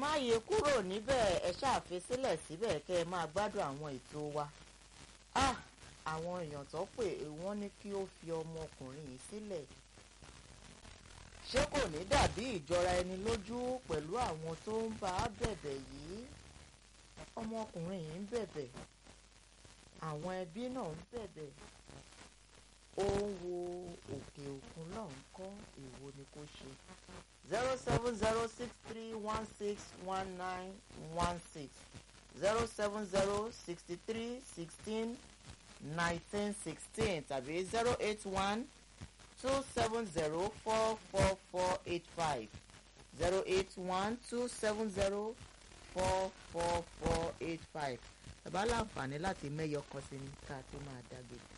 má yẹ kúrò níbẹ̀ ẹ ṣáàfi sílẹ̀ síbẹ̀ kẹ́ ẹ máa gbádùn àwọn ètò wa ah àwọn èèyàn tó pè wọ́n ní kí ó fi ọmọkùnrin yìí sílẹ̀ ṣé kò ní dàbí ìjọra ẹni lójú pẹ̀lú àwọn tó ń bá a bẹ̀bẹ̀ yìí ọmọkùnrin yìí ń bẹ̀bẹ̀ àwọn ẹbí náà ń bẹ̀bẹ̀ ó ń wo òkè òkun náà ń kọ́ èwo ni kó ṣe zero seven zero six three one six one nine one six zero seven zero sixty three sixteen nineteen sixteen tàbí zero eight one two seven zero four four four eight five zero eight one two seven zero four four four eight five ẹ bá láǹfààní láti mẹ́yọ kan sí ní ká tó máa dágbére.